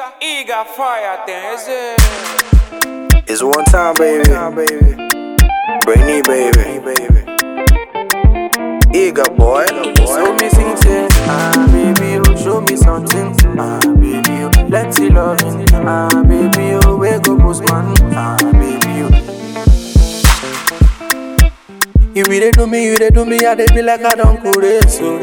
Eager fire thing, is it? It's one time, baby. Brainy, baby. Eager boy. Show me something, ah baby, oh show me something, ah baby, oh let's see loving, ah baby, oh wake up postman, ah baby, oh. You really do me, you really do me, I dey be like I don't cool it, so.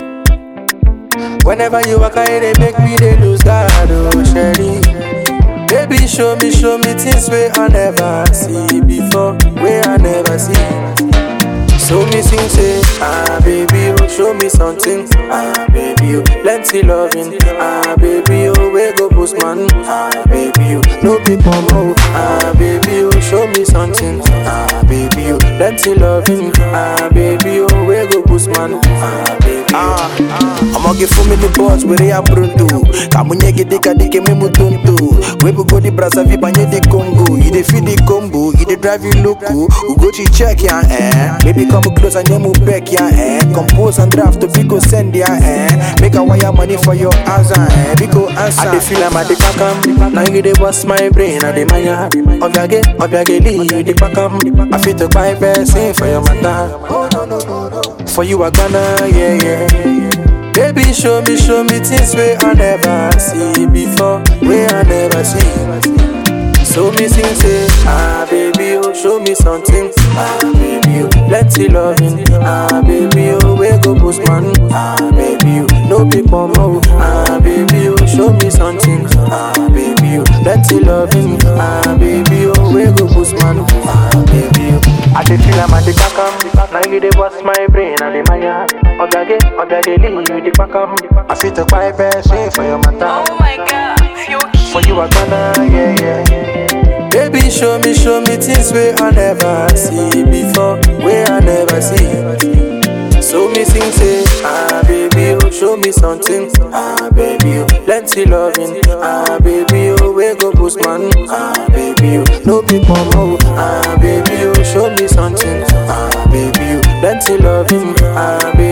Whenever you walk, I they make me they lose God, oh Sherry. Baby, show me, show me things where I never see before, where I never see. So me sing say, ah baby, oh show me something, ah baby, oh plenty loving, ah baby, oh where go postman, ah baby, oh no people more, ah baby, oh show me something, ah baby, oh plenty loving, ah baby, oh where go postman, ah baby, Ah, I'ma give for me the boss where they are pronto. Kamunye gede kadike me mutonto. We go the brasa vi banye the Congo. You dey feed the combo, you dey drive you loco. We go to check ya eh. Baby come close and you move back ya eh. Compose and draft to go send ya eh. Make a wire money for your answer eh. Biko answer. I dey feel I'm at the kakam, now you dey bust my brain, I dey maya. Obiage, obiage, lee, you dey pakam. I fit to buy person for your matter. For you I gonna, yeah, yeah. Baby, show me, show me things where I never see before, where I never see. So me sing say, ah baby, oh show me something, ah baby, oh plenty loving, ah baby, oh where go postman, ah baby, oh no people more, ah baby, oh show me something, ah baby, oh plenty loving, ah baby, oh where go postman, ah baby, oh. I dey feel I'm at the kakam, now you dey bust my brain, I dey maya. Obiage, obiage, lee, you dey pakam. I fit to buy person for your matter. Oh my god, you're For you I gonna, yeah, yeah. Baby, show me, show me things where I never see before, where I never see. So me sing say, ah baby, oh show me something, ah baby, oh plenty loving, ah baby, oh where go postman, ah baby, oh no people more, ah baby, oh show me something, ah baby, oh plenty loving, ah baby.